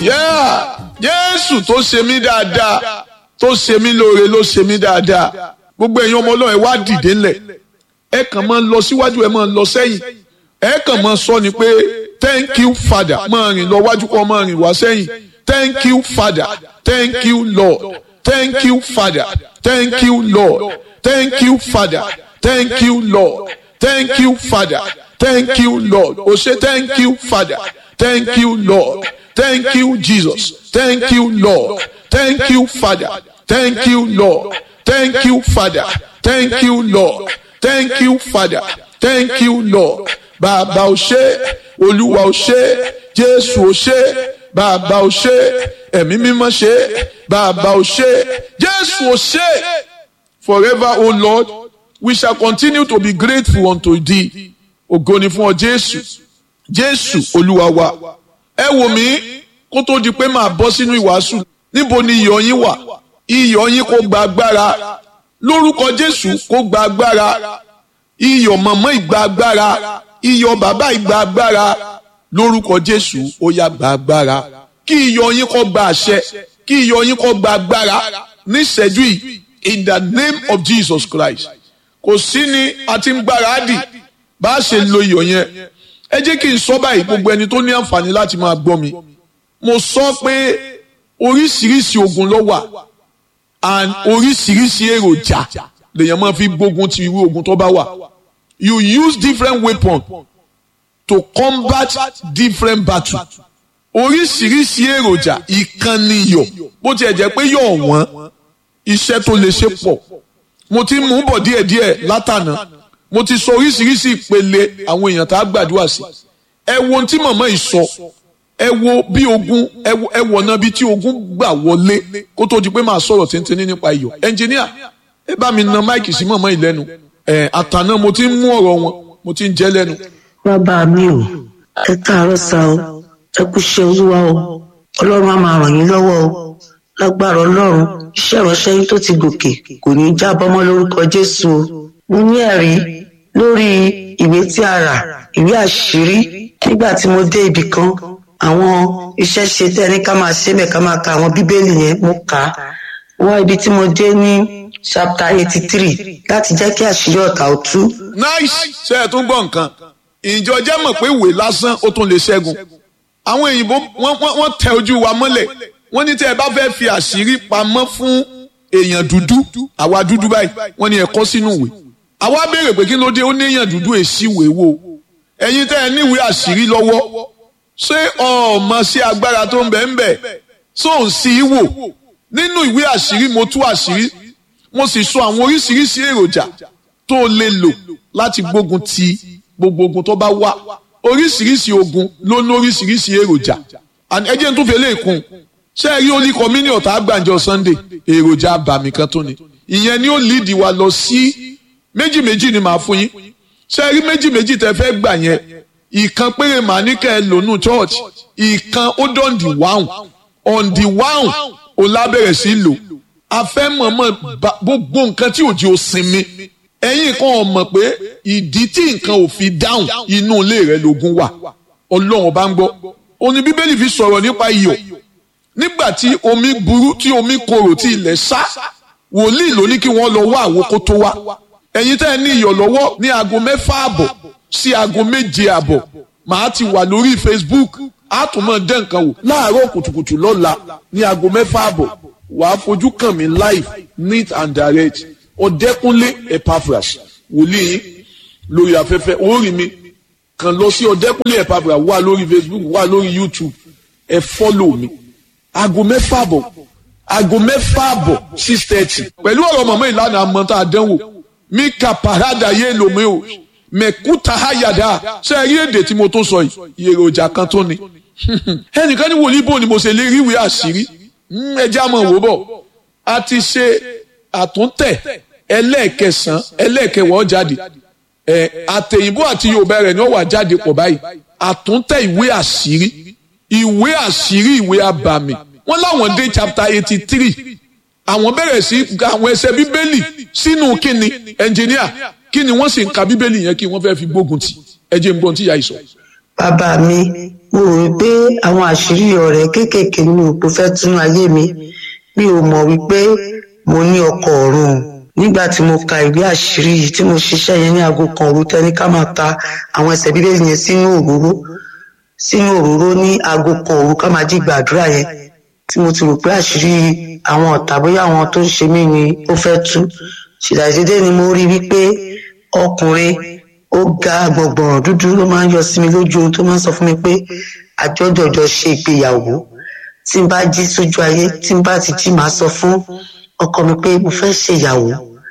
Yeah. Jésù tó ṣe mí dáadáa tó ṣe mí lóore ló ṣe mí dáadáa gbogbo ẹ̀yin ọmọ ọlọ́run ẹ wá dìde ńlẹ̀ ẹ kàn máa lọ síwájú ẹ máa lọ sẹ́yìn ẹ kàn máa sọ ni pé thank you father máa rìn lọ wájú kọ́ máa rìn wá sẹ́yìn thank you father thank you lord thank you father thank you lord thank you father thank you lord thank you father thank you lord o ṣe thank you father thank you lord thank you jesus thank you lord thank you father thank you lord thank you father thank you lord thank you father thank you lord bàbá o ṣé olúwa o ṣé jésù o ṣé bàbá o ṣé ẹ̀mí mímọ́ ṣé bàbá o ṣé jésù o ṣé forever o lord we shall continue to be grateful unto thee ògo ni fún ọ jésù jésù olúwa wa ẹ wò mí kó tó di pé màá bọ́ sínú ìwàásù níbo ni iyọ̀ yín wà iyọ̀ yín kó gba agbára lórúkọ jésù kó gba agbára iyọ̀ mọ̀mọ́ ìgbà agbára iyọ̀ bàbá ìgbà agbára lórúkọ jésù ó yá gba agbára kí iyọ̀ yín kó gba àṣẹ kí iyọ̀ yín kó gba agbára níṣẹ́jú yìí in the name of jesus christ kò sí ni a ti ń gbáradì bá a ṣe lo iyọ̀ yẹn ẹ jẹ́ kí n sọ báyìí gbogbo ẹni tó ní àǹfààní láti máa gbọ́ mi mo sọ pé oríṣiríṣi ogun ló wà and oríṣiríṣi èròjà lèèyàn máa fi gbógun ti irú ogun tó bá wà you use different weapons to combat different battles oríṣiríṣi èròjà ìkànnì iyọ̀ bó tiẹ̀ jẹ́ pé yọ̀ wọ́n iṣẹ́ tó lè ṣe pọ̀ mo ti mú bọ̀ díẹ̀díẹ̀ látànà mo ti sọ oríṣiríṣi ìpele àwọn èèyàn tá a gbàdúrà sí ẹ wo ohun tí màmá yìí sọ ẹ wo bí ogun ẹ wọ náà bí tí ogun gbà wọlé kó tó di pé màá sọ̀rọ̀ tíntínní nípa iyọ̀ ẹnjìníà ẹ bá mi na máìkì sí màmá yìí lẹ́nu ẹ àtàná mo ti ń mú ọ̀rọ̀ wọn mo ti ń jẹ́ lẹ́nu. bàbá mi ò ẹ káàárọ̀ sá o ẹ kú ṣe olúwa o ọlọ́run á máa ràn yín lọ́wọ́ o lágbára ọlọ́run iṣẹ́ ìránṣẹ́ yín tó ti gòkè kò ní í jábọ́ mọ́ lórúkọ jésù o mo ní ẹ̀rí lórí ìwé tí a rà ìwé àṣírí nígbà tí mo dé ibì kan àwọn iṣẹ́ ṣe tẹ́ ní ká máa ṣe mẹ́ ká máa ka àwọn bíbélì yẹn mo kà á wọ́n ibi tí mo dé ní chapter eighty three láti jẹ́ kí àṣírí ọ̀tá ó tú. nice ṣe ẹ tún gbọ́ nǹkan ìjọ jẹ́ mọ̀ pé ìwé lásán ó tún lè ṣẹ́gun àwọn òyìnbó wọ́n tẹ ojú wa mọ́lẹ̀ wọ́n ní tẹ́ ẹ bá fẹ́ fi àṣírí pamọ́ fún èèyàn dúdú àwa dúdú báyìí wọ́n ní ẹ kọ sínú ìwé àwa béèrè pé kí ló dé ó ní èèyàn dúdú èsì ìwé wo ẹ̀yin tẹ́ ẹ níwèé àṣírí lọ́wọ́ ṣé ọmọ sí agbára tó ń bẹ ń bẹ tó ń sí í wò nínú ìwé àṣírí mo tú àṣírí mo sì sọ àwọn oríṣiríṣi èròjà tó lè lò láti gbógun ti gbogbo ogun tó bá wà oríṣiríṣi ogun ló ní oríṣiríṣi èròjà ẹ jẹ́ n tún fi eléyìí kún ṣé ẹ rí olí kọ́mínì ọ̀tá àgbàǹjọ Sunday èròjà àbàmì kan tó ni ìyẹn ni ó líìdì wa lọ sí méjì méjì ni màá fún yín ṣé ẹ rí méjì méjì tẹ fẹ́ gbà yẹn ìkan péré màá ní kẹ́ ẹ lónú church ìkan ó dán di wáhùn on the wáhùn ó lábẹ̀rẹ̀ sí lò a fẹ́ mọ̀mọ́ gbogbo nǹkan tí òjì ò sinmi ẹ̀yin kan ò mọ̀ pé ìdí tí nǹkan ò fi dáhùn inú ilé rẹ lógun wà ọlọ́run bá ń gbọ́ òní bíbélì fi sọ̀rọ̀ nípa iyọ̀ nígbà tí omi burú tí omi korò tí ilẹ̀ sá wòlíì ló ní kí wọ́n lọ wá àwo kó tó wá ẹ̀yin tẹ́ ẹ ní iyọ̀ lọ́wọ́ ní aago mẹ́fà àbọ̀ sí aago méje àbọ̀ màá ti wà lórí Facebook á tún mọ̀ dẹ́ nǹkan wò láàárọ̀ kùtùkùtù lọ́la ní aago mẹ́fà àbọ̀ wàá fojú kàn mí live neat and direct ọ̀dẹ́kúnlé Epaphras wòlíì yín lórí afẹ́fẹ́ orí mi kàn lọ sí ọ̀dẹ́kúnlé Epaphras wà lórí Facebook wà lórí YouTube ẹ fọ́lọ̀ mi aago mẹ́fà àbọ̀ aago mẹ́fà àbọ̀ six thirty pẹ̀lú ọ̀rọ̀ mọ̀mọ́ ìlànà àmọ́tá àdánwò mi kà parada yé lomi o mẹ̀kúta hayada ṣe rí èdè tí mo tó sọ yìí èròjà kan tó ni ẹnìkan ní wòlíì bò ni mo ṣe lè rí ìwé àṣírí ẹjẹ́ àmọ́ wò bọ̀ a ti ṣe àtúntẹ̀ ẹlẹ́ẹ̀kẹsàn ẹlẹ́ẹ̀kẹwọ́ jáde ẹ àtẹ̀yìnbó àti yorùbá rẹ̀ ni ó wà jáde pọ̀ báyìí àtúntẹ̀ ìwé àṣírí ìwé àṣírí ìwé àbàmì wọ́n láwọn dé chapter eighty three àwọn bẹ̀rẹ̀ sí àwọn ẹsẹ̀ bíbélì sínú kíni ẹnjìníà kíni wọ́n sì ń ka bíbélì yẹn kí wọ́n fẹ́ fi gbógun tì ẹ jẹ́ n gbọ́n tí ìyá yìí sọ. bàbá mi mo rò wípé àwọn àṣírí ọ̀rẹ́ kéékèèké ni mo fẹ́ tún ayé mi mi ò mọ̀ wípé mo ní ọkọ ọ̀run nígbà tí mo ka ìwé àṣírí yìí tí mo ṣiṣẹ́ yẹn ní aago kan òru tẹ́ni ká máa ta àwọn ẹsẹ̀ bíbélì yẹn sínú òróró sínú òróró ní aago kan òru ká máa jí gbàdúrà yẹn tí mo ti rò pé àṣírí àwọn ọ̀tá bóyá àwọn tó ń ṣe mí ni ó fẹ́ tú ṣìdàdédé ni mo rí wípé ọkùnrin ó ga gbọ̀ngbọ̀n dúdú ló máa ń yọ sí mi lójú ohun tó máa ń sọ fún mi pé àjọjọjọ ṣe ìgbéyàwó tí n bá jí sójú ayé tí n bá ti jí màá sọ fún ọkọ mi pé mo fẹ́ ṣe ìyàwó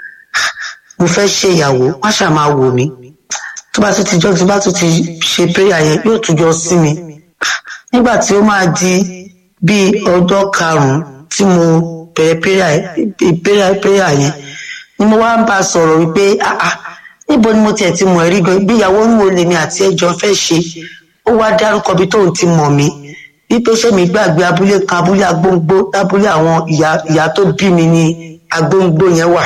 mo fẹ́ ṣe ìyàwó wá ṣáà máa wò mí tó bá tún ti jọ́ tó bá tún ti ṣe prayer yẹn yóò tún jọ sí mi nígbà tí ó máa di bíi ọjọ́ karùn-ún tí mo bẹ̀rẹ̀ prayer prayer yẹn ni mo wá ń bá a sọ̀rọ̀ wípé ah ah níbo ni mo tiẹ̀ ti mọ̀ ẹ́ rí gan ìgbéyàwó ń wo lèmi àti ẹjọ́ fẹ́ ṣe ó wá dárúkọ bí tóun ti mọ̀ mí wípé ṣé mi gbàgbé abúlé kan abúlé agbóngbó lábúlé àwọn ìyá ìyá tó bí mi ní agbóngbó yẹn wà.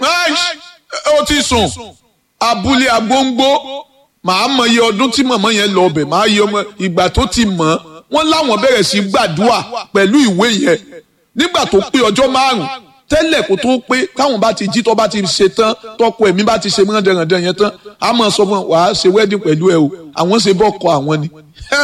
ó ti sùn abúlé agbóngbó màá mọ iye ọdún tí màmá yẹn lọ ọbẹ̀ màá yẹ ọmọ ìgbà tó ti mọ̀ wọ́n láwọn bẹ̀rẹ̀ sí gbàdúrà pẹ̀lú ìwé yẹn nígbà tó pé ọjọ́ márùn-ún tẹ́lẹ̀ kó tó pé táwọn bá ti jí tó bá ti ṣe tán tọkọ ẹ̀mí bá ti ṣe mọ́ndẹ̀rẹ̀ndẹ̀ yẹn tán a máa sọ fún wa ṣe wedding pẹ̀lú ẹ o àwọn ṣe bọ́ kọ àwọn ni.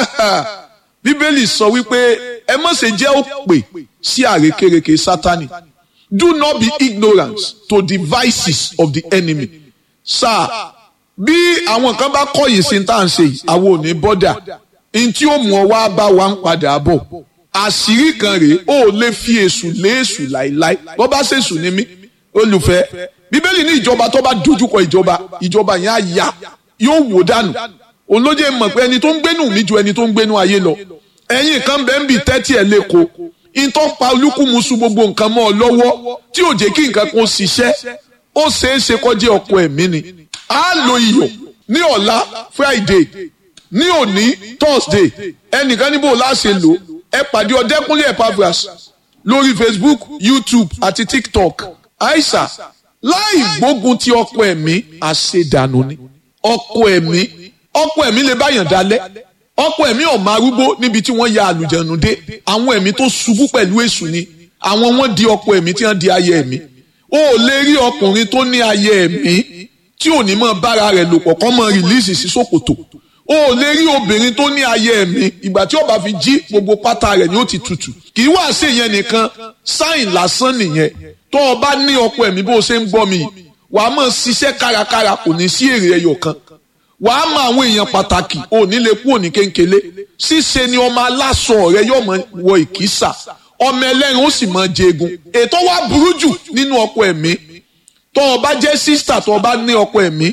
bíbélì sọ wípé ẹ má ṣe jẹ́ òpè sí àrékérekè sátani do not be ignorant to the vices of the enemy. sáà bí àwọn kan bá kọ̀yìn sí tá à ń ṣe yìí àwọn ò ní bọ́dà ntí ó mú ọ wá bá wa ń padà bọ̀ àṣírí kan rèé ó lè fi èṣù lé èṣù láìláì bó bá ṣèṣù ni mí olùfẹ́ bíbélì ní ìjọba tó bá dojúkọ ìjọba ìjọba yẹn á ya yóò wò dànù òun ló jẹ́ mọ̀ pé ẹni tó ń gbénú mi ju ẹni tó ń gbénú ayé lọ ẹ̀yin kan bẹ́ẹ̀ ń bì tẹ́tí ẹ̀ lẹ́kọ̀ọ́ ìtọ́ pa olúkúmuṣu gbogbo nǹkan mọ́ ọ lọ́wọ́ tí ò jẹ́ kí nǹkan kan ṣiṣẹ́ ó ṣeé ṣe kọjá ọkọ ẹ̀mí ni á lo iyọ̀ ní ọ̀la Friday ní òní Thursday ẹnìkan níbo láṣẹ lò ẹ pàdé ọdẹkùnlé Epaphras lórí Facebook YouTube àti TikTok aisha láì gbógun ti ọkọ ẹ̀mí àṣedànù ni ọkọ ẹ̀mí ọkọ ẹ̀mí lè báyàn dalẹ̀ ọkọ ẹ̀mí ọmọ arúgbó níbi tí wọ́n ya àlùjẹ̀nù dé àwọn ẹ̀mí tó ṣubú pẹ̀lú èṣù ni àwọn wọ́n di ọkọ ẹ̀mí tí wọ́n di ayé ẹ̀mí o ò lè rí ọkùnrin tó ní ayé ẹ̀mí tí ò ní mọ bára rẹ̀ lò pọ̀ kọ́ mọ rìlíìsì sí ṣòkòtò o ò lè rí obìnrin tó ní ayé ẹ̀mí ìgbà tí ó bá fi jí gbogbo pátá rẹ̀ ni ó ti tutù kì í wá sí ìyẹn nìkan sáìn lásán nìyẹn tó o bá ní ọkọ ẹ̀mí bó o ṣe ń gbọ́ mi wàá mọ̀ ṣiṣẹ́ kárakára kò ní sí èrè ẹyọ kan wàá mọ àwọn èèyàn pàtàkì ò ní lè kú òní kéńkélé ṣíṣe ni ọmọ aláṣọ rẹ yóò mọ wọ ìkísà ọmọ ẹlẹ́rìn ó sì mọ jẹgun ètò wa burú jù nínú ọkọ ẹ̀mí tó o bá jẹ́ sísítà tó o bá ní ọkọ ẹ̀mí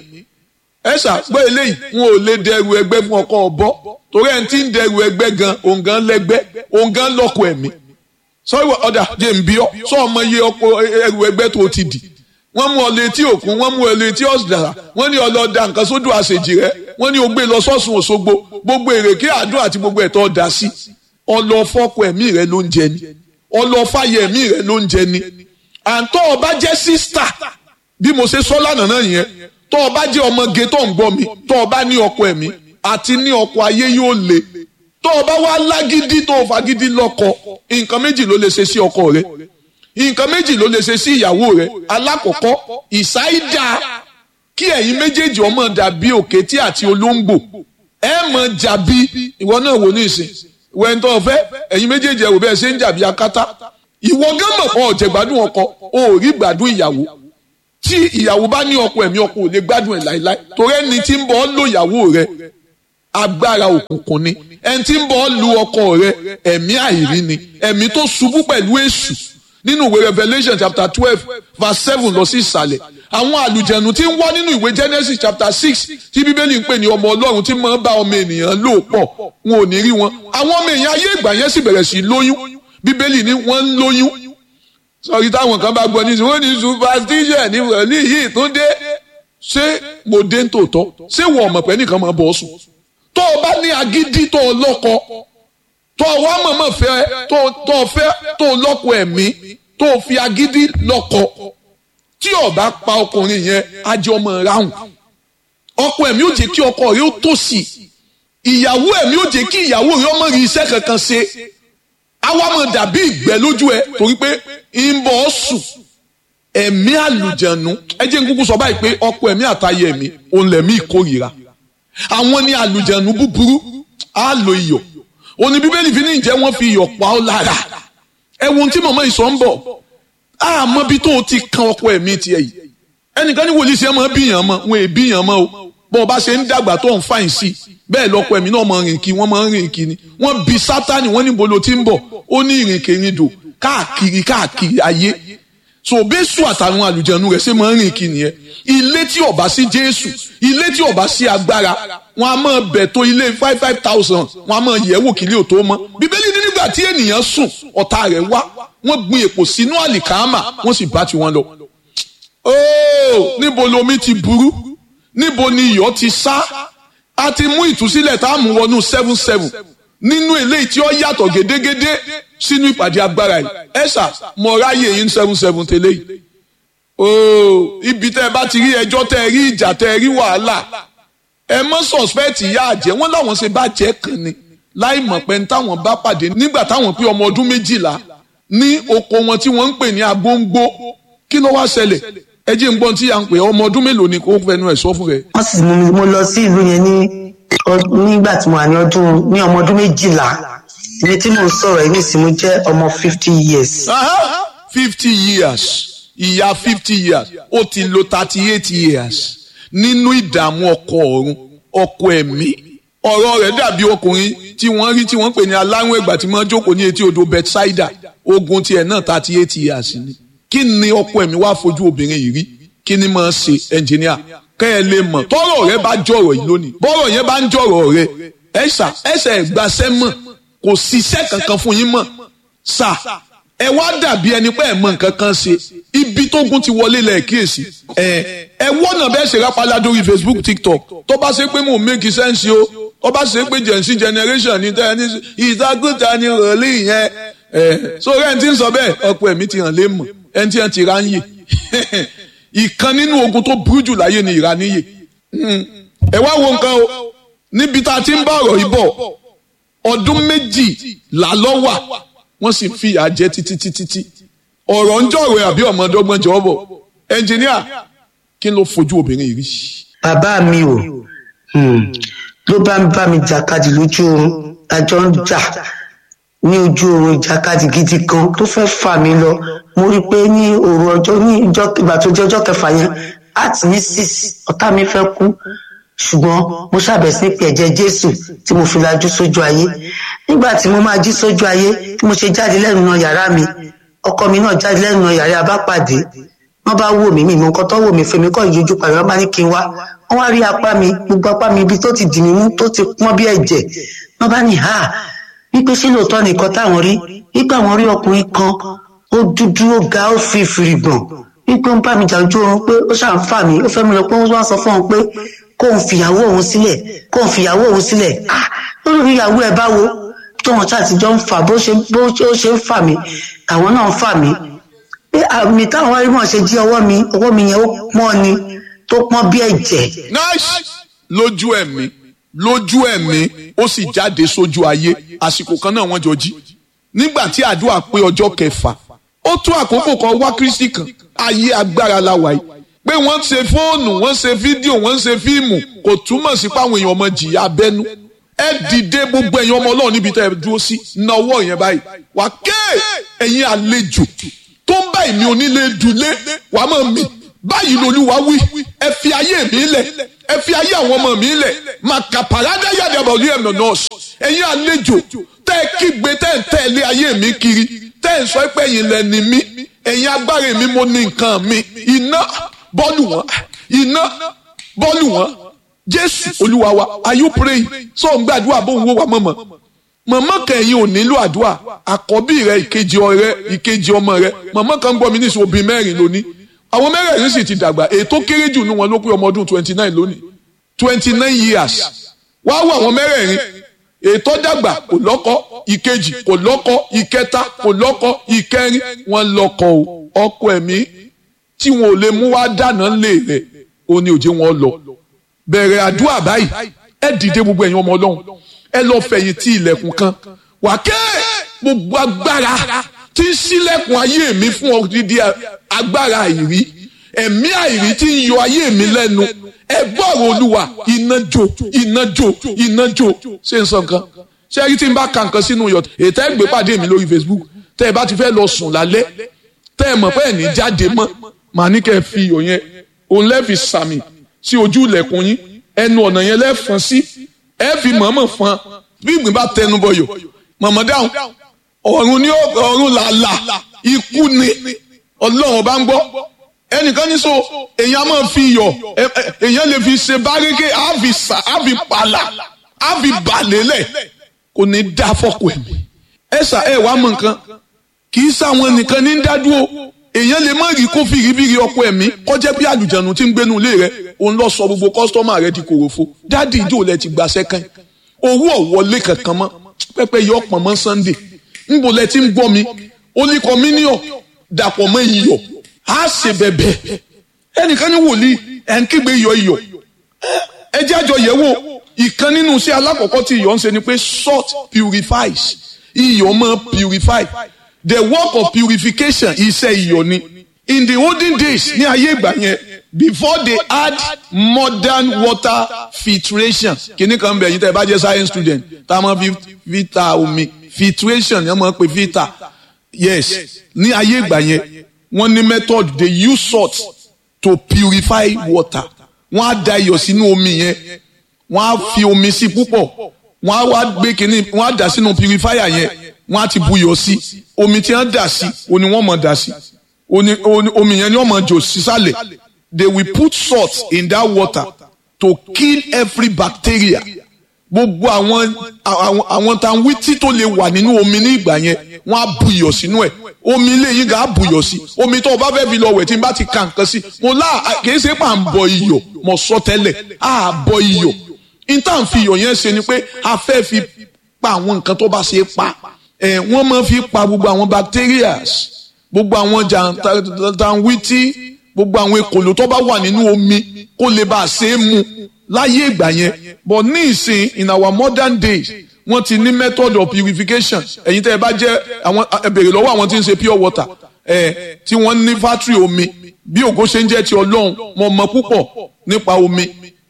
ẹ ṣàgbọ́ eléyìí wọn ò lè dẹrù ẹgbẹ́ fún ọkọ ọ̀bọ torí ẹni tí ń dẹrù ẹgbẹ́ gan òun gan lẹ́gbẹ́ òun gan lọ́kọ ẹ̀mí sọ́wọ́ ọ̀dà jẹ́ ń bí ọ́ sọ ọmọ iye ọkọ ẹrù ẹgbẹ́ tó ti dì wọ́n mú ọ létí òkun wọ́n mú ọ létí ọ̀sìdàrà wọ́n ní ọlọ́dà nǹkan sódò àṣejì rẹ wọ́n ní o gbé lọ sọ́sùn òṣogbo gbogbo èrèké àdúrà àti gbogbo ẹ̀tọ́ ọ̀dà sí ọlọ́fọ́kọ ẹ̀mí rẹ ló ń jẹ ni ọlọ́fàyẹ ẹ̀mí rẹ ló ń jẹ ni àǹtọ́ ọba jẹ́ sísítà bí mo ṣe sọ lánàá náà yẹn tọ́ ọba jẹ́ ọmọge tó ń gbọ́ mi tọ́ ọba ní ọkọ ẹ̀mí àti ní ọkọ ayé yóò le tọ́ ọba wá lágídí tó fagídí lọ́kọ nǹkan méjì ló lè ṣe sí ọkọ rẹ nǹkan méjì ló lè ṣe sí ìyàwó rẹ alákọ̀ọ́kọ́ ìsáídà kí ẹ̀yin méjèèjì ọmọ dàbí òkété àti olóńgbò ẹ mọ̀ jàbí ìwọ náà wò ní ìsìn ìwọ ẹni tó fẹ́ ẹ̀yin méjèèjì ẹ wò bẹ́ẹ̀ ṣe ń jàbí akátá ìwọ gán mọ̀ kọ́ ọ̀jẹ̀ gbádùn ọkọ o ò rí gbádùn ìyàwó tí ìyàwó bá ní ọkọ ẹ̀mí ọkọ ò lè gbádùn ẹ̀ láéláé torí ẹni tí ń bọ̀ ọ́ lò ìyàwó rẹ agbára òkùnkùn ni ẹni tí ń bọ̀ ọ́ lu ọkọ rẹ ẹ̀mí àìrí ni ẹ̀mí tó ṣubú pẹ̀lú èṣù nínú ìwé Revelation chapter twelve verse seven lọ sí ìsàlẹ̀ àwọn àlùjẹ̀nù tí ń wá nínú ìwé Genesis chapter six tí bíbélì ń pè ní ọmọ ọlọ́run tí máa ń bá ọmọ ènìyàn lò pọ̀ wọn ò ní rí wọn àwọn ọmọ èèyàn ayé ìgbà yẹn sì bẹ̀rẹ̀ sí lóyún bíbélì ní wọ́n ń lóyún sọ̀rí táwọn kan bá gbọ́ ní wọ́n ní superstition ní wọ̀lí yìí tó dé ṣé mo dé tòótọ́ ṣé wọ́n ọ̀mọ̀ pẹ́ nìkan máa bọ̀ sùn tó o bá ní agídí tó o lọ́kọ tó o wá mọ̀mọ́ fẹ́ tó o fẹ́ tó o lọ́kọ ẹ̀mí tó o fi agídí lọ́kọ tí o bá pa ọkùnrin yẹn ajé ọmọ ráhùn ọkọ ẹ̀mí ó jẹ́ kí ọkọ rẹ ó tòṣì ìyàwó ẹ̀mí ò jẹ́ kí ìyàwó rẹ ọmọ rí iṣẹ́ kankan ṣe àwa máa dàbí ìgbẹ́ lójú ẹ torí pé ń bọ̀ ọ́ sùn ẹ̀mí àlùjẹ̀nu ẹ jẹ́ n kúkú sọ báyìí pé ọkọ ẹ̀mí àtayé ẹ̀mí òun lẹ̀mí ìkórìíra àwọn ní àlùjẹ̀nu búburú á lo iyọ̀ òní bíbélì fi ní ìjẹ́ wọ́n fi iyọ̀ pa ọ́ lára ẹ wo ohun tí màmá ìsọ̀ ń bọ̀ àmọ́ bí tó o ti kan ọkọ ẹ̀mí tiẹ̀ yìí ẹnìkan ní wòlíì sí ẹ máa bíyàn mọ́ wọn è bíyàn mọ́ o bọ́n ọba ṣe ń dàgbà tó ń fàyìn sí bẹ́ẹ̀ lọ́kọ ẹ̀mí náà máa rìn kí wọ́n máa rìn kí ni wọ́n bi sátani wọ́n níbo ló ti ń bọ̀ ó ní ìrìnkèrindò káàkiri káàkiri ayé so bẹ́sù àtàwọn àlùjẹ̀nu rẹ̀ ṣe máa ń rìn kí nìyẹn ilé tí ọba sí jésù ilé tí ọba sí agbára wọn a máa bẹ̀ tó ilé five five thousand wọn a máa yẹ̀ wò kílé ò tó mọ́ bíbélì ní nígbà tí ènìyàn sùn ọ̀tá rẹ̀ wá wọ́n gbin èpò sínú àlìkámà wọ́n sì bá tiwọn lọ. ooo níbo lomi ti burú níbo ni iyọ̀ ti sá a ti mú ìtúsílẹ̀ tá a mú wọnú seven seven nínú eléyìí tí ó yàtọ̀ gédégédé sínú ìpàdé agbára yìí ẹ̀sà mo ráyè yín seven seven tẹ́lẹ̀ yìí ooo ibi tẹ́ ẹ bá ti rí ẹjọ́ tẹ́ ẹ rí ìjà tẹ́ ẹ rí wàhálà ẹ mọ́ suspect ìyá àjẹ́ wọ́n láwọn ṣe bá jẹ́ kan ni láì mọ̀ pé táwọn bá pàdé nígbà táwọn pé ọmọ ọdún méjìlá ní oko wọn tí wọ́n ń pè ní agbóńgbó kí ló wá ṣẹlẹ̀ ẹ jẹ́ ń gbọ́n tí à ń pè ọmọ ọdún mélòó ni kò fẹnu ẹ̀ sọ fún rẹ̀. wọ́n sì mú mi mo lọ sí ìlú yẹn ní nígbà tí mo wà ní ọdún ní ọmọ ọdún méjìlá ibi tí mo ń sọ̀rọ̀ yìí nísìnyí mo jẹ́ ọmọ fifty years. fifty years ìyá fifty years ó ti lo thirty eight years nínú ìdààmú ọkọ ọ̀run ọkọ ẹ̀mí ọ̀rọ̀ rẹ̀ dàbí ọkùnrin tí wọ́n rí tí wọ́n pè ní aláwọ̀ ẹ̀gbà tí wọ́n jókòó ní etí odò Bethsaida ogun tiẹ̀ náà thirty eight years ni kí ni ọkọ ẹ̀mí wá fojú obìnrin yìí rí kí ni máa ṣe ẹnjìníà kẹ́ ẹ lè mọ̀ tọ́rọ̀ rẹ bá jọ̀rọ̀ yìí lónìí bọ́rọ̀ yẹn bá ń jọ̀rọ̀ rẹ ẹ̀ṣà ẹ̀ṣẹ̀ ẹ̀gbàṣẹ́ mọ̀ kò síṣẹ́ kankan fún yín mọ̀ ṣá ẹ wá dàbí ẹni pé ẹ mọ̀ nǹkan kan ṣe ibi tógun ti wọlé lẹ̀ kíyèsí ẹ ẹ wọ́nà bẹ́ẹ̀ ṣe rápálá lórí Facebook TikTok tó bá ṣe pé mò ń make sense o tó bá ṣe pé gen z generation ní tẹ́ ẹ ní ìdágùtà ni rọ̀lì yẹn ẹ so rẹ̀ ń ti ń sọ bẹ́ẹ̀ ọ̀pọ̀ ẹ̀mí ti hàn lé mọ̀ ẹni tí wọ́n ti ra ń yè ìkan nínú ogun tó burú jù láyé ni ìraníyè ẹ wá wo nǹkan o níbi tá a ti ń bá ọ̀rọ̀ yìí bọ̀ ọdún méjì làlọ́ wà wọ́n sì fi ìyà jẹ títí títí tí ọ̀rọ̀ ń jọ̀rọ̀ àbí ọmọdọ́gbọ́n jọ̀ọ́ bọ̀ ẹnjìníà kí ló fojú obìnrin yìí rí. bàbá mi ò ló bá ń bá mi jàkadì lójú oorun àjọ ń jà ní ojú oorun ìjàkadì gidi kan tó fẹ́ fà mí lọ mo rí i pé ní òru ọjọ́ ní ìgbà tó jẹ́ ọjọ́ kẹfà yẹn àti ní six ọ̀tá mi fẹ́ kú ṣùgbọ́n mo ṣàbẹ̀ sí pé ẹ̀jẹ̀ jésù tí mo fi lajú sójú ayé nígbà tí mo máa jí sójú ayé tí mo ṣe jáde lẹ́nu náà yàrá mi ọkọ mi náà jáde lẹ́nu náà yàrá abápàdé wọ́n bá wò mí mi mọ nǹkan tó wò mí fèmí kọ́ ìyójú pàdé wọ́n bá ní kí n wá wọ́n wá rí apá mi gbogbo apá mi ibi tó ti dì mí mú tó ti pọ́n bí ẹ̀jẹ̀ wọ́n bá ní ha wípé ṣé lóòótọ́ nìkan táwọn rí wípé àwọn rí ọkùnrin kan ó dúdú ó ga ó fi fìrìgbọ̀n wípé ó ń bá mi jà ojú oorun pé ó ṣàn fà mí ó fẹ́ mi lọ pé wọ́n wá sọ fún òun pé kóun fìyàwó òun sílẹ̀ kóun fìyàwó òun sílẹ̀ ah lórí ìyàwó ẹ̀ báwo tóun ṣàtijọ́ ń fà bó ṣe bó ṣe ń fà mí àwọn náà ń fà mí pé àmì táwọn wáyé mọ̀ ṣe jí ọwọ́ mi ọwọ́ mi yẹn ó pọ́n ni tó pọ́n bí ẹ̀jẹ̀. nice lójú ẹ̀mí lójú ẹ̀mí ó sì jáde sójú ayé àsìkò kan náà wọ́n jọ jí nígbà tí àdúrà pé ọjọ́ kẹfà ó tó àkókò kan wá kristi kan ayé agbára la wà yìí pé wọ́n ṣe fóònù wọ́n ṣe fídíò wọ́n ṣe fíìmù kò túmọ̀ sí pé àwọn èèyàn ọmọ jìyà abẹ́nú ẹ dìde gbogbo ẹ̀yin ọmọ ọlọ́run níbi tẹ́ ẹ dúró sí náwó yẹn báyìí wà ké ẹ̀yin àlejò tó ń bá èmi onílé dùlé wàá mọ̀ mi báyìí lolúwa wí ẹ fi ayé mi lẹ̀ ẹ fi ayé àwọn ọmọ mi lẹ̀ màkà pàrádà yàdàbọ̀ ní ẹ̀mọ̀ nọ́ọ̀sì ẹ̀yin àlejò tẹ́ ẹ kígbe tẹ́ ẹ tẹ̀lé ayé mi kiri tẹ́ ẹ sọ pé ẹ̀yin lẹ́ni mi ẹ̀yin agbára mi mo ní nǹkan mi iná bọ́ọ̀lù wọn iná bọ́ọ̀lù wọn jésù olúwa wa are you praying sọ ń gbàdúrà bó ń wó wa mọ̀mọ́ mọ̀mọ́ kẹ̀yìn ò nílò àdúrà àkọ́bí rẹ ìkejì ọ̀rẹ́ ìkejì ọmọ rẹ mọ̀mọ́ kan gbọ́ mi níṣẹ́ obìnrin mẹ́rin lónìí àwọn mẹ́rẹ̀ẹ̀rin sì ti dàgbà ètò kéré jù ní wọn ló pé ọmọ ọdún twenty nine lónìí twenty nine years wá wọ àwọn mẹ́rẹ̀ẹ̀rin ètò dàgbà kò lọ́kọ ìkejì kò lọ́kọ ìkẹta kò lọ́kọ ìkẹrin wọn lọ́kọ o ọkọ ẹ̀mí tí wọn ò lè mú wá dáná lé rẹ̀ ó ní òjé wọn lọ bẹ̀rẹ̀ àdúrà báyìí ẹ dìde gbogbo ẹ̀yin ọmọ ọlọ́run ẹ lọ fẹ̀yìn tí ilẹ̀kùn kan wà kẹ́ gbogbo agbára tí ń ṣílẹ̀kùn ayé mi fún odidi agbára àìrí ẹ̀mí àìrí tí ń yọ ayé mi lẹ́nu ẹ gbọ́rọ̀ olúwa iná jó iná jó iná jó ṣé n sọ nǹkan ṣé ẹni tí n bá ka nǹkan sínú yọ ètò ẹ gbé pàdé mi lórí Facebook tẹ́ ẹ bá ti fẹ́ lọ sùn lálẹ́ tẹ́ ẹ mọ̀ pé ẹ̀ ní jáde mọ́ màá ní kẹ́ ẹ fi iyọ̀ yẹn òun lẹ́ẹ̀fì sàmì sí ojú ilẹ̀kùn yín ẹnu ọ̀nà yẹn lẹ́ẹ̀fọn sí ẹ fi mọ̀ọ́mọ̀ fọn bí ìgbín bá tẹnu bọyọ̀ mọ̀mọ́ dáhùn ọ̀run ní ọ̀run làlà ikú ni ọlọ́run bá ń gbọ́ ẹnìkan ní so èèyàn máa fi iyọ̀ èèyàn lè fi ṣe bárékè àfi sà àfi pàlà àfi bàlélẹ̀ kò ní dá fọ́kù ẹ̀mí ẹ sà ẹ wàá mọ nǹkan kì í sáwọn nìkan ní dádúró èèyàn lè má rí kó fìrífìrí ọkọ ẹ̀mí kọjá bí àlùjànnú tí ń gbénu ilé rẹ òun lọ sọ gbogbo kọ́sítọ́mà rẹ di kòròfo dádì ìjọ lẹ ti gbà sẹ́kàn owó ọ̀wọ́lé kankan mọ́ pẹ́pẹ́ yọ ọ̀pọ̀ mọ́ Sunday ńbò lẹ ti ń gbọ́ mi ó ní kọ́míníọ̀ dàpọ̀ mọ́ iyọ̀ á ṣe bẹ̀bẹ̀ ẹnìkan ní wòlíì ẹ̀ ń kígbe iyọ̀ iyọ̀ ẹ jẹ́ àjọ yẹ̀ wò ìkan nínú iṣẹ́ alákọ̀ọ́kọ́ tí iyọ̀ ń ṣe ni pé salt purifies iyọ̀ máa purify the work of purification iṣẹ́ iyọ̀ ni in the olden days ní ayé ìgbà yẹn before they add modern water filtration kìíní kan bẹ̀ yín tẹ́ ẹ bá jẹ́ science student tá a máa fi filter omi filtration ni wọ́n máa pè filter yes ní ayé ìgbà yẹn wọ́n ní method they use salt to purify water wọ́n á da iyọ̀ sínú omi yẹn wọ́n á fi omi sí púpọ̀ wọ́n á wá gbé kínní wọ́n á dà sínú purifier yẹn wọ́n á ti buyọ̀ sí omi tí wọ́n dà sí oní wọ́n mọ̀ dà sí omi yẹn ni wọ́n mọ̀ jò sísàlẹ̀ they will put salt in that water to kill every bacteria gbogbo àwọn àwọn tanwítí tó lè wà nínú omi ní ìgbà yẹn wọ́n á buyọ̀ sínú ẹ̀ omi ilé yín gà á buyọ̀ sí omi tó o bá fẹ́ fi lọ wẹ̀ tí n bá ti ka nǹkan sí mo lá kìí ṣe pà ń bọ iyọ̀ mo sọ tẹ́lẹ̀ á bọ iyọ̀ intan fi iyọ̀ yẹn ṣe ni pé a fẹ́ fi pa àwọn nǹkan tó bá ṣe pa ẹ̀ wọ́n máa fi pa gbogbo àwọn bacterias gbogbo àwọn jàǹtàǹwìtì gbogbo àwọn ekòló tó bá wà nínú omi kó lè bá a ṣe é mu láyé ìgbà yẹn but ní ìsìn in our modern days wọ́n ti ní method of purification ẹ̀yin tẹ́ ẹ bá jẹ́ àwọn ẹ bèrè lọ́wọ́ àwọn tí ń ṣe pure water ẹ̀ tí wọ́n ní factory omi bí ògo ṣe ń jẹ́ ti ọlọ́run mo mọ̀ púpọ̀ nípa omi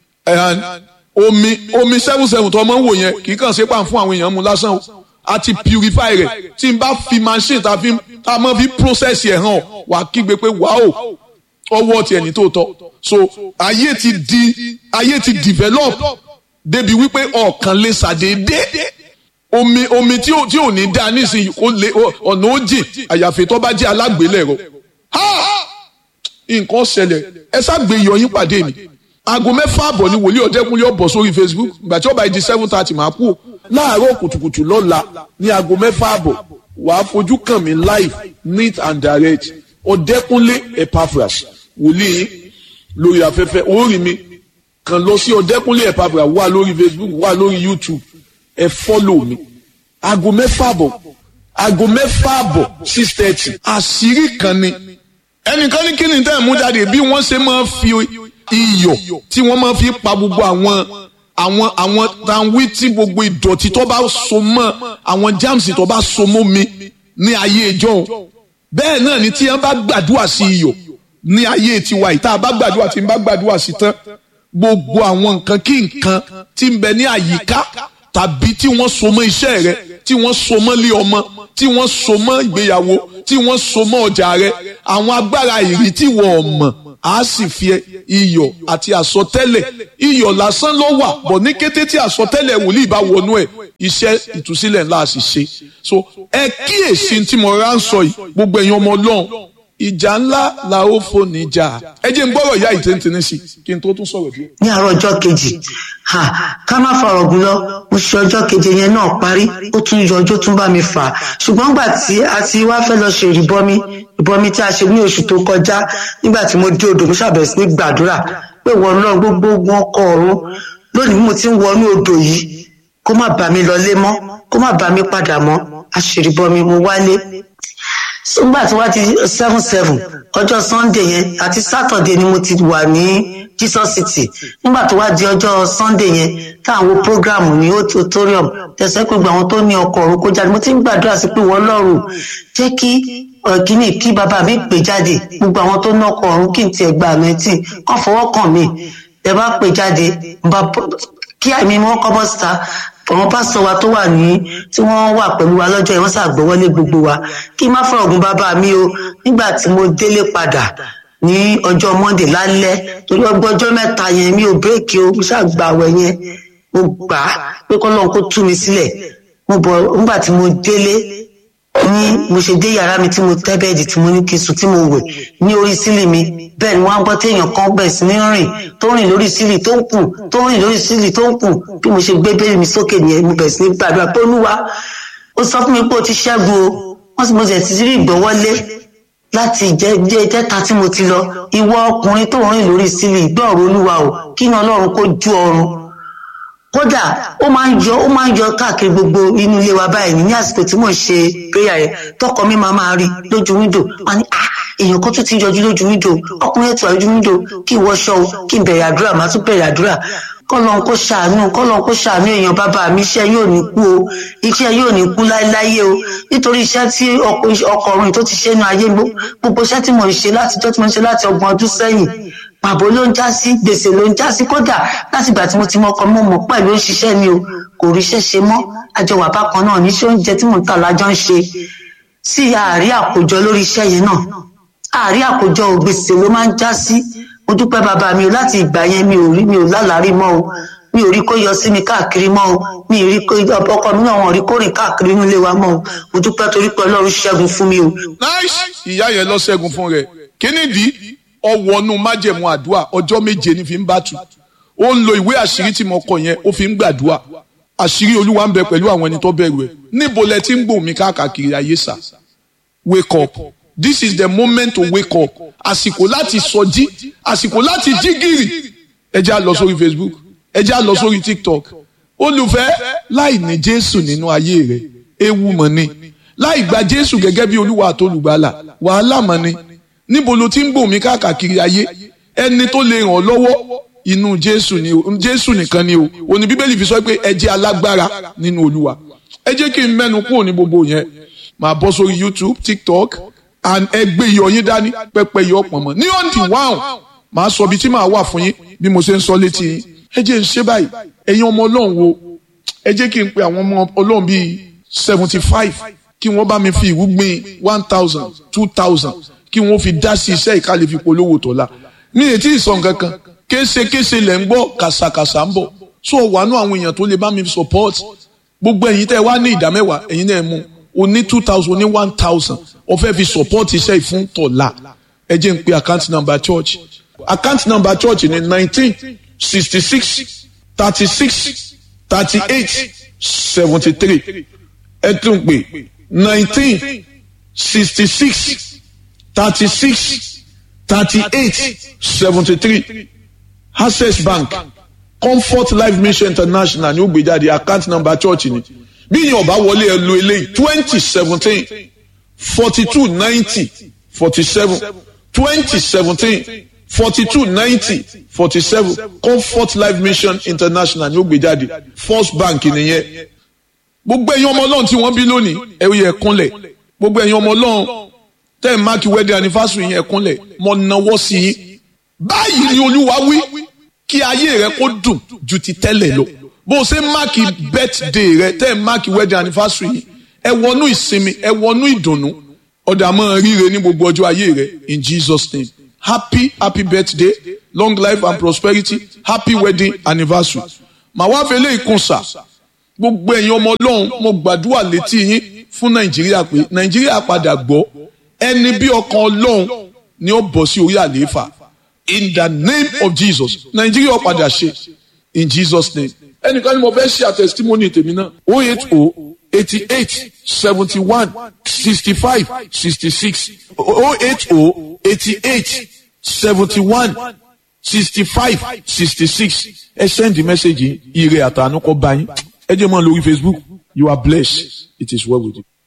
omi omi seven seven tó máa ń wò yẹn kì í kàn ṣe pàm fún àwọn èèyàn mu lásán o a ti purify rẹ̀ tí n bá fi machine tá a máa fi process ẹ̀ hàn wà kígbe pé wàá ọwọ́ tiẹ̀ ní tòótọ́ so ayé ti di ayé ti develop débi wípé ọ̀kan lè ṣàdédé omi omi tí ò tí ò ní dá nísìnyí ó lé ọ̀nà ó jìn àyàfi tó bá jẹ́ alágbélẹ̀rọ nǹkan ṣẹlẹ̀ ẹ ṣàgbé iyọ̀ yín pàdé mi aago mẹ́fà àbọ̀ ni wòlíì ọ̀dẹ́kunlé ọ̀bọ̀ sórí Facebook ìgbà tí ó bá di seven thirty máa kú láàárọ̀ kùtùkùtù lọ́la ní aago mẹ́fà àbọ̀ wàá fojú kàn mí live neat and direct ọ̀dẹ́kunlé Epaphras wòlíì lórí afẹ́fẹ́ orí mi kàn lọ sí ọ̀dẹ́kunlé Epaphras wà lórí Facebook wà lórí YouTube ẹ fọ́lò mi aago mẹ́fà àbọ̀ aago mẹ́fà àbọ̀ six thirty àṣírí kan ni ẹnìkan ní kí ni tẹ́ ẹ̀ mú jáde bí wọ́n ṣe máa fi iyọ̀ tí wọ́n máa fi pa gbogbo àwọn àwọn àwọn tanwí tí gbogbo ìdọ̀tí tó bá so mọ́ àwọn jáàmùsì tó bá so mọ́ mi ní ayé ìjọ bẹ́ẹ̀ náà ni tí wọ́n bá gbàdúrà sí iyọ̀ ní ayé tiwa yìí tá a bá gbàdúrà tí n bá gbàdúrà sí tán gbogbo àwọn nǹkan kí nǹkan tí ń bẹ ní àyíká tàbí tí wọ́n so mọ́ iṣẹ́ rẹ tí wọ́n so mọ́ lé ọmọ tí wọ́n so mọ́ ìgbéyàwó tí wọ́n so mọ́ ọjà rẹ àwọn agbára ìrì tí wọ́n mọ̀ a sì fi iyọ̀ àti àsọtẹ́lẹ̀ iyọ̀ lásán ló wà bọ̀ ní kété tí àsọtẹ́lẹ̀ wòlíì bá wọnú ẹ̀ iṣẹ́ ìtúsílẹ̀ ńlá sì ṣe so ẹ kíyèsí tí mo rà ń sọ yìí gbogbo ẹ̀yin ọmọ ọlọ́run ìjà ńlá la ó fò níjà ẹ jẹ́ n gbọ́rọ̀ ìyá ìtẹ́ntẹ́ni sí kí n tó tún sọ̀rọ̀ díẹ̀. ní àárọ̀ ọjọ́ kejì ká má fọ̀rọ̀ gùn lọ mo ṣe ọjọ́ keje yẹn náà parí ó tún yọ ọjọ́ tún bá mi fà á ṣùgbọ́n gbà tí a ti wá fẹ́ lọ ṣe ìrìbọmi ìbọmi tí a ṣe ní oṣù tó kọjá nígbà tí mo dé odò mo ṣàbẹ̀wò sí ní gbàdúrà pé wọ́n náà gbogbo ogun ọkọ̀ ọ̀run lónìí bí mo ti ń wọnú odò yìí kó má bà mí lọlé mọ́ kó má bà mí padà mọ́ àṣìrìbọmi mo wálé nígbà tí wọ́n ti seven seven ọjọ́ sunday yẹn àti saturday ni mo ti wà ní jesus city nígbà tó wá di ọjọ́ sunday yẹn táwọn programu ní auditorium tẹ̀sán pé gbogbo àwọn tó ní ọkọ̀ ọ̀run kó jáde mo ti ń gbàdúrà sí pé wọ́n lọ́rùn jẹ́ kí kíní kí bàbá mi pè jáde gbogbo àwọn tó ní ọkọ̀ ọ̀run kí n tiẹ̀ gba àmẹ́tì kàn fọwọ́ kàn mí ẹ bá pè jáde kí àmì wọn kọ́ bọ́ síta àwọn pásítọ̀ wa tó wà ní tí wọ́n wà pẹ̀lú wa lọ́jọ́ yẹn wọ́n ṣàgbọ́wọ́lé gbogbo wa kí n má fọ̀rọ̀ ọ̀gùn bàbá mi o nígbà tí mo délé padà ní ọjọ́ monday lálẹ́ torí ọgbọ́n ọjọ́ mẹ́ta yẹn mi ò bírèkì o mo ṣàgbàwẹ̀ yẹn mo gbà á pé kọ́lọ́n kó tú mi sílẹ̀ mo bọ̀ nígbà tí mo délé ní mo ṣe dé yàrá mi tí mo tẹ́ bẹ́ẹ̀dì tí mo ní kí n sùn tí mo wẹ̀ ní orí sílì mi bẹ́ẹ̀ ni wọ́n á gbọ́ téèyàn kan bẹ̀rẹ̀ sí ní rìn tó rìn lórí sílì tó ń kùn tó rìn lórí sílì tó ń kùn bí mo ṣe gbé bẹ́ẹ̀ mi sókè nìyẹn mo bẹ̀rẹ̀ sí ní gbàdúrà pé olúwa ó sọ fún mi pé o ti ṣẹ́gun o wọ́n sì mo sì ti rí ìgbọ́wọ́lé láti jẹ́ jẹ́ta tí mo ti lọ ìwọ ọkùnrin tó rìn lórí sílì gbọ́ọ̀rọ̀ olúwa o kí ni ọlọ́run kó ju ọrùn kódà ó máa ń yọ ó máa ń yọ káàkiri gbogbo inú ilé wa báyìí ní àsìkò tí mò ń ṣe prayer yẹn tọkọ mi máa máa rí lójú wíńdò wọn ni ah èèyàn kan tún ti yọjú lójú wíńdò ọkùnrin ètò àlójú wíńdò kí n wọṣọ o kí n bẹ̀rẹ̀ àdúrà màá tún bẹ̀rẹ̀ àdúrà kọ́lọ́n kó ṣàánú kọ́lọ́n kó ṣàánú èèyàn bàbá mi iṣẹ́ yóò ní kú o iṣẹ́ yóò ní kú láéláyé o nítorí iṣẹ́ tí ọkọ̀ọ̀run tó ti ṣe nu ayé gbogbo iṣẹ́ tí mò ń ṣe látijọ́ tí mo ń ṣe láti ọgbọ̀n ọdún sẹ́yìn pàbó ló ń já sí gbèsè ló ń já sí kódà láti ìgbà tí mo ti mọ ọkọ mọ mọ pẹ̀lú òṣìṣẹ́ mi o kò ríṣẹ́ ṣe mọ́ àjọwà bákan náà níṣẹ́ oúnjẹ tí mò ń tà lájọ ń ṣe sí àárí àkójọ lórí iṣẹ́ yẹn náà àárí àkójọ gbèsè ló máa ń já sí mo dúpẹ́ bàbá mi o láti ìgbà yẹn mi ò rí mi ò lálàárí mọ́ o mi ò rí kó yọ sí mi káàkiri mọ́ o mi ò rí kó ọkọ mi náà wọn ò rí kó rìn káàkiri nílé wa mọ́ o mo dúpẹ́ torí pé ọlọ́run ṣẹ́gun fún mi o. nice ìyá yẹn lọ ṣẹ́gun fún rẹ̀ kínnídìí ọwọ́nú májẹ̀mú àdúrà ọjọ́ méje ní fi ń bá tu ó ń lo ìwé àṣírí tí mo kọ yẹn ó fi ń gbàdúrà àṣírí olúwa ń bẹ pẹ̀lú àwọn ẹni tó bẹ̀rù ẹ̀ níbo lẹ ti ń gbòmí mi káàkiri ayé sà wake up this is the moment to wake up àsìkò láti sọjí àsìkò láti jí gìrì ẹ já lọ sórí facebook ẹ já lọ sórí tiktok olùfẹ́ láì ní jésù nínú ayé rẹ ewu mọ̀ ni láì gba jésù gẹ́gẹ́ bí olúwa àtolùgbàlà wàhálà mọ̀ ni níbo ló ti ń gbòmí káàkiri ayé ẹni tó lè ràn ọ́ lọ́wọ́ inú jésù ni o jésù nìkan ni o òní bíbélì fi sọ pé ẹ jẹ́ alágbára nínú olúwa ẹ jẹ́ kí n mẹ́nu kúrò ní gbogbo yẹn màá bọ́ sórí youtube tiktok and ẹ gbé iyọ̀ yín dání pẹ́pẹ́ iyọ̀ pọ̀ mọ́ ní ọ̀ǹdì wáhùn màá sọ ibi tí màá wà fún yín bí mo ṣe ń sọ létí yín ẹ jẹ́ ń ṣe báyìí ẹ̀yin ọmọ ọlọ́run wo ẹ jẹ́ kí n pe àwọn ọmọ ọlọ́run bíi seventy five kí wọ́n bá mi fi ìwúgbìn one thousand two thousand kí wọ́n fi dá sí iṣẹ́ ìkàlẹ̀ fi polówó tọ́lá mi ò tí ì sọ nǹkan kan késekése lẹ̀ ń gbọ́ kàṣàkàṣà ń bọ̀ so wàánú àwọn èèyàn tó lè bá mi support gbogbo ẹ̀yin tẹ́ wá ní ìdá mẹ́wàá ẹ̀yin náà mú o ní two thousand o ní one thousand o fẹ́ fi support iṣẹ́ ìfún tọ́lá ẹ jẹ́ n pe account number church account number church ní nineteen sixty six thirty six thirty eight seventy three ẹ tún pè nineteen sixty six thirty-six thirty-eight seventy-three access bank comfort life mission international ní ó gbé jáde account number church ni bí yín ọba wọlé ẹ lo eléyìí twenty seventeen forty two ninety forty seven twenty seventeen forty two ninety forty seven comfort life mission international ní ó gbé jáde first bank nìyẹn gbogbo ẹ̀yin ọmọ ọlọ́run tí wọ́n bí lónìí ẹ yẹ kúnlẹ̀ gbogbo ẹ̀yin ọmọ ọlọ́run tẹ́ ẹ̀ máàkì wedding anniversary yẹn kúnlẹ̀ mo náwó sí yín báyìí ni olúwa wí kí ayé rẹ kó dùn ju ti tẹ́lẹ̀ lọ bó o ṣe máàkì birthday rẹ tẹ́ ẹ̀ máàkì wedding anniversary yìí ẹ wọnú ìsinmi ẹ wọnú ìdùnnú ọ̀dà máa ríre ní gbogbo ọjọ́ ayé rẹ in Jesus name happy happy birthday long life and prosperity happy wedding anniversary màá wá fẹlẹ́ ìkùnsà gbogbo ẹ̀yin ọmọ ọlọ́run mo gbàdúrà létí yín fún nàìjíríà pé nàìjíríà padà gbọ́ ẹni bí ọkàn ọlọ́run ni ó bọ̀ sí orí àlééfà in the name of jesus nàìjíríà padà ṣe in jesus name ẹnìkan ni mo fẹ́ ṣe àtẹ̀sítímọ́nì tèmi náà o eight o eighty eight seventy one sixty five sixty six o eight o eighty eight seventy one sixty five sixty six ẹ sẹ́ndì mẹ́sẹ̀gì ire àtànú kọ́ báyìí ẹ jẹ́ mọ́ lórí facebook you are blessed it is well with you.